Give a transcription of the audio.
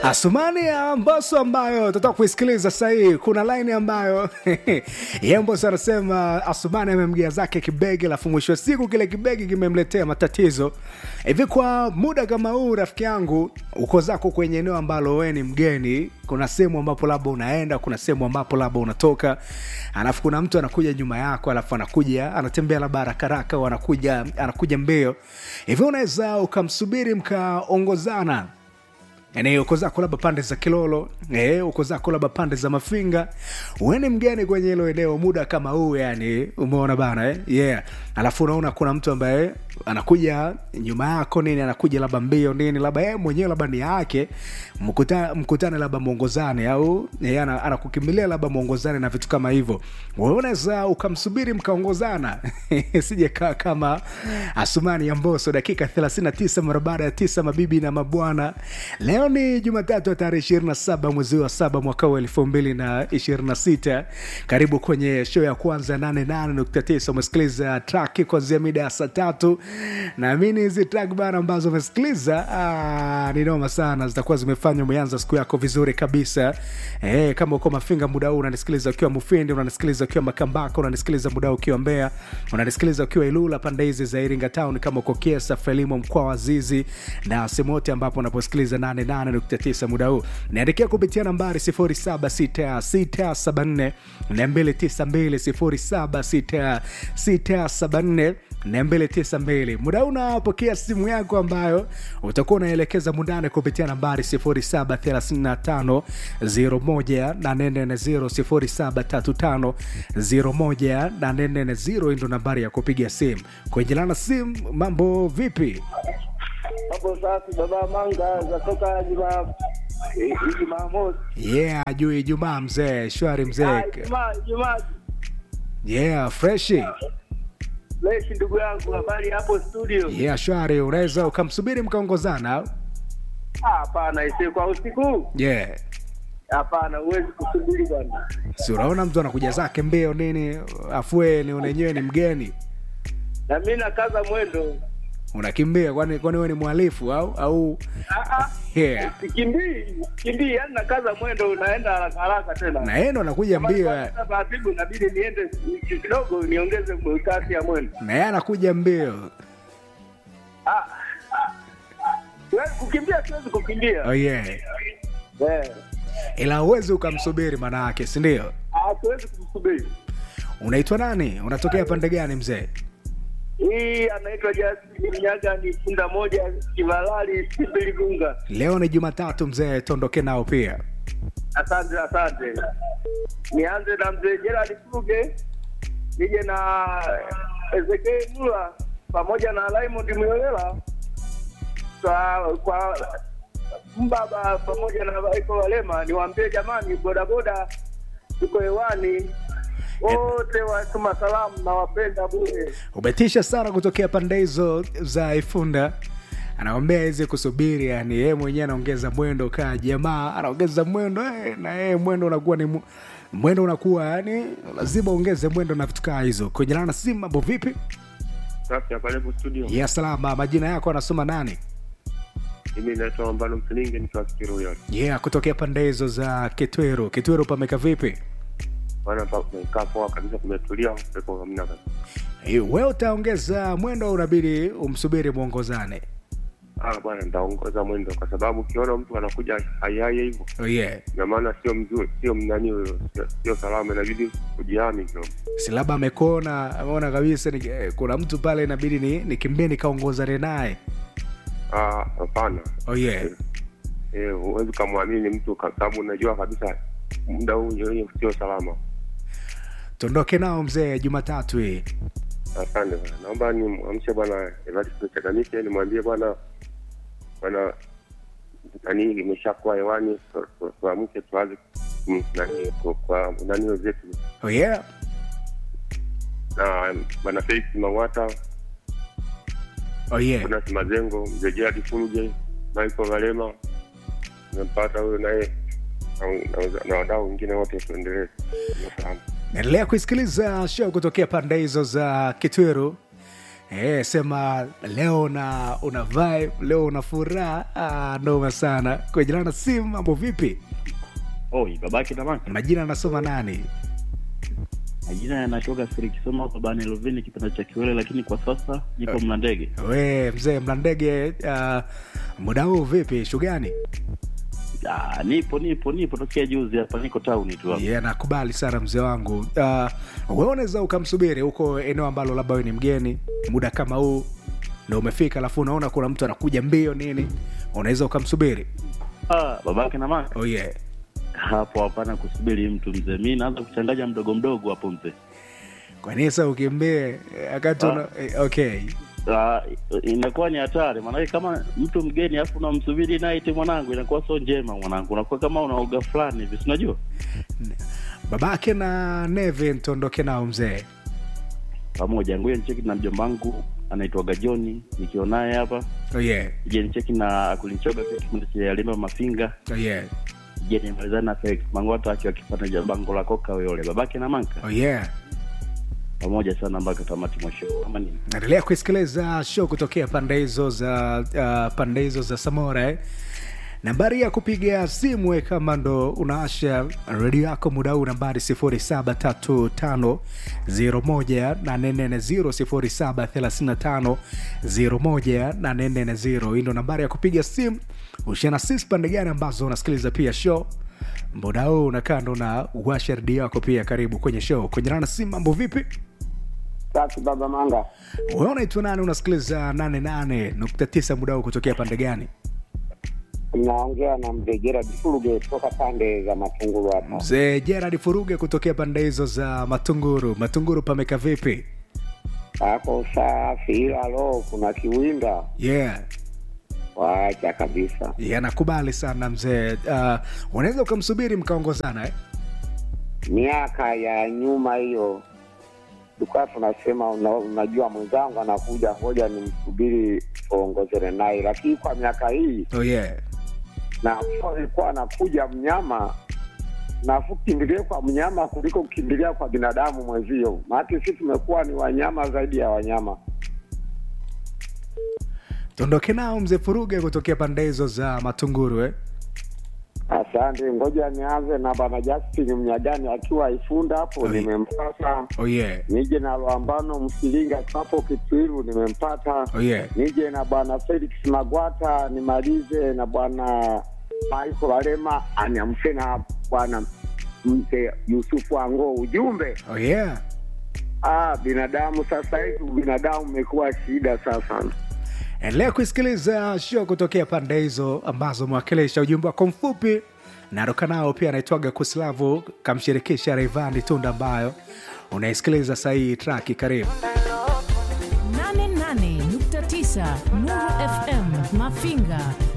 Asumani ya Mbosso ambayo tutatoka kuisikiliza sahii. Kuna line ambayo ye Mbosso anasema Asumani amemgia zake kibegi, alafu mwisho wa siku kile kibegi kimemletea matatizo. Hivi kwa muda kama huu, rafiki yangu, uko zako kwenye eneo ambalo wewe ni mgeni, kuna sehemu ambapo labda unaenda, kuna sehemu ambapo labda unatoka, alafu kuna mtu anakuja nyuma yako, alafu anakuja anatembea labda haraka haraka, au anakuja anakuja mbio hivi, unaweza ukamsubiri mkaongozana yani uko zako labda pande za Kilolo eh, uko zako labda pande za Mafinga, uende mgeni kwenye hilo eneo muda kama huu, yani umeona bana eh? yeah. Alafu unaona kuna mtu ambaye anakuja nyuma yako nini, anakuja labda mbio nini, labda yeye mwenyewe labda ni yake, mkuta, mkutane labda mwongozane, au yeye ana- anakukimbilia labda mwongozane na vitu kama hivyo, wewe unaweza ukamsubiri mkaongozana sije kaa kama Asumani ya Mbosso dakika 39 mara baada ya tisa, mabibi na mabwana. Leo ni Jumatatu ya tarehe 27 mwezi wa saba mwaka wa 2026. Karibu kwenye show ya kwanza 88.9. Umesikiliza track kuanzia mida ya saa tatu. Naamini hizi track bana ambazo umesikiliza ah, ni noma sana, zitakuwa zimefanya umeanza siku yako vizuri kabisa. Eh, kama uko Mafinga muda huu unanisikiliza ukiwa Mufindi, unanisikiliza ukiwa Makambako, unanisikiliza muda huu ukiwa Mbeya, unanisikiliza ukiwa Ilula pande hizi za Iringa Town, kama uko Kiesa, Frelimo, mkoa wa Zizi na sehemu yote ambapo unaposikiliza 88.9 muda huu, niandikia kupitia nambari 076674 292 076674 292. Muda huu unapokea simu yako ambayo utakuwa unaelekeza mundane kupitia nambari 0735 01840 0735 ndo nambari ya kupiga simu. Kuenjelana simu, mambo vipi? Hapo safi baba manga zatoka juma eh, Jumamosi. Yeah, juu Ijumaa mzee, shwari Ah, mzee. Ijumaa Ijumaa Yeah, freshi. Leshi ndugu yangu, habari hapo studio? Yeah, shwari. Unaweza ukamsubiri mkaongozana? au? Ah, Hapana, ise kwa usiku. Yeah. Hapana, huwezi kusubiri bwana. Si unaona mtu anakuja zake mbio nini, afue ni wenyewe ni mgeni, Na mimi nakaza mwendo. unakimbia kwani kwani wewe ni mhalifu au au Ah ah. yeah. Kimbii, kimbii, yani nakaza mwendo unaenda haraka haraka tena. Na yeye ndo anakuja mbio, Sasa taratibu inabidi niende kidogo niongeze kasi ya mwendo. na yeye anakuja mbio. Ah. Wewe kukimbia siwezi kukimbia. Oh yeah. Eh. Ila uwezi ukamsubiri maana yake, si ndio? Ah, siwezi kumsubiri. Unaitwa nani? Unatokea pande gani mzee? Hii anaitwa Justin Mnyaga, ni punda moja Kivalali Sibili Gunga. Leo ni Jumatatu mzee, tuondoke nao pia. Asante, asante. Nianze na mzee Gerald Fuge, nije na Ezekiel Mula pamoja na Raymond Myolela kwa, kwa mbaba pamoja na Michael Walema, niwaambie jamani, bodaboda tuko hewani wote, watuma salamu na wapenda bure. Umetisha sana kutokea pande hizo za Ifunda. Anaombea hizi kusubiri, yani yeye mwenyewe anaongeza mwendo, kaa jamaa anaongeza mwendo eh, na yeye mwendo unakuwa ni mu- mwendo unakuwa yani lazima ongeze mwendo na vitu kaa hizo. Kwenye lana simu, mambo vipi? Safi, karibu studio. Ya salama, majina yako anasoma nani? Mimi naitwa Ambalo Msilinge, nikiwa Kikiru Yard. Yeah, kutokea pande hizo za Kitweru. Kitweru pameka vipi? Bwana, pa- tumekaa poa kabisa, kumetulia, pepo hamna kabisa. Eh, Wewe utaongeza mwendo au unabidi umsubiri mwongozane? Ah bwana, nitaongoza mwendo kwa sababu ukiona mtu anakuja haihai hivyo, Oh yeah. ina maana sio mzuri, sio mnani huyo, sio- sio salama, inabidi kujihami kidogo. si labda amekuona ameona kabisa ni, eh, kuna mtu pale inabidi ni nikimbie nikaongozane naye Ah, hapana. oh yeah. Eh, huwezi ukamwamini mtu kwa sababu unajua kabisa muda huu wenyewe sio salama. tuondoke nao mzee jumatatu hii Asante bwana, naomba nimwamshe bwana Evaristo Chagamike, nimwambie bwana bwana nani imeshakuwa hewani, tu- tu- tuamke tuanze mm, nani kwa- kwa nani zetu oh yeah. na bwana Felix Mang'ata, oh yeah. kuna Mazengo, mzee Gerard Fuluge, Michael Valema, nimempata huyo naye na- na- na wadau wengine wote, tuendelee Nafahamu. naendelea kuisikiliza show kutokea pande hizo za kitweru Eh, sema leo na una vibe, leo una furaha. Ah, noma sana. Kwa jina na simu, mambo vipi? Oi, babake na mama. Majina anasoma nani? Majina yanatoka siri kisoma kwa bani Lovini kipenda cha Kiwele, lakini kwa sasa nipo Mlandege. We mzee Mlandege, uh, muda huu vipi? Shugani? Ah, nipo nipo nipo tokea juzi hapa, niko town tu hapa. Yeah, nakubali sana mzee wangu. Uh, wewe unaweza ukamsubiri huko eneo ambalo labda wewe ni mgeni, muda kama huu ndo umefika, alafu unaona kuna mtu anakuja mbio nini, unaweza ukamsubiri. Ah, babake na mama. Oh yeah. Hapo hapana kusubiri mtu mzee. Mimi naanza kuchanganya mdogo mdogo hapo mzee. Kwa nini sasa ukimbie eh, wakati una... eh, okay. Ah, inakuwa ni hatari maanake kama mtu mgeni afu unamsubiri night mwanangu, inakuwa sio njema mwanangu, unakuwa kama unaoga fulani hivi, si unajua? Babake na Neve ntondoke nao mzee. Pamoja ngoja nicheki na mjomba wangu anaitwa Gajoni, nikiwa naye hapa Oh yeah. je nicheki na akulinchoga pia kipindi cha Limba Mafinga Oh yeah. je nimalizana na Felix Mangwata akiwa akipata ja bango la koka yule babake na manka Oh yeah. pamoja sana mpaka tamati mwa show kama nini naendelea kuisikiliza show kutokea pande hizo za uh, pande hizo za samora eh? nambari ya kupiga simu we kama ndo unaasha redio yako muda huu nambari 0735018440 0735018440 hii ndo nambari ya kupiga simu ushana sisi pande gani ambazo unasikiliza pia show muda huu unakaa ndo na uwasha redio yako pia karibu kwenye show kwenye rana simu mambo vipi Safi baba Manga. wewe unaitwa nani unasikiliza 88.9 muda huu kutokea pande gani Naongea na mzee Gerard Fuluge kutoka pande za Matungulu hapa. mzee gerard furuge kutokea pande hizo za matunguru matunguru pameka vipi Hapo safi, ila lo, kuna kiwinda yeah waacha kabisa. yeah nakubali sana mzee uh, unaweza ukamsubiri mkaongozana eh? Miaka ya nyuma hiyo tulikuwa tunasema una, unajua mwenzangu anakuja, ngoja nimsubiri tuongozane naye, lakini kwa miaka hii oh yeah na alikuwa anakuja mnyama nafu kimbilie kwa mnyama kuliko kukimbilia kwa binadamu mwenzio, maana sisi tumekuwa ni wanyama zaidi ya wanyama. tuondoke nao mzee furuge kutokea pande hizo za matunguru eh? Asante, ngoja nianze na bwana Justin Mnyagani akiwa Ifunda hapo, Oi. nimempata. oh yeah Nije na Lwambano Msilinga hapo Kitwiru, nimempata. oh yeah Nije na bwana Felix Magwata, nimalize na bwana Michael Alema, aniamshe na bwana mzee Yusufu Ango. Ujumbe oh yeah ah, binadamu sasa hivi binadamu umekuwa shida sasa. endelea kuisikiliza show kutokea pande hizo ambazo mwakilisha ujumbe wako mfupi naruka nao pia anaitwaga kuslavu kamshirikisha reivani tunda ambayo unaisikiliza sahii traki karibu 88.9 Nuru FM Mafinga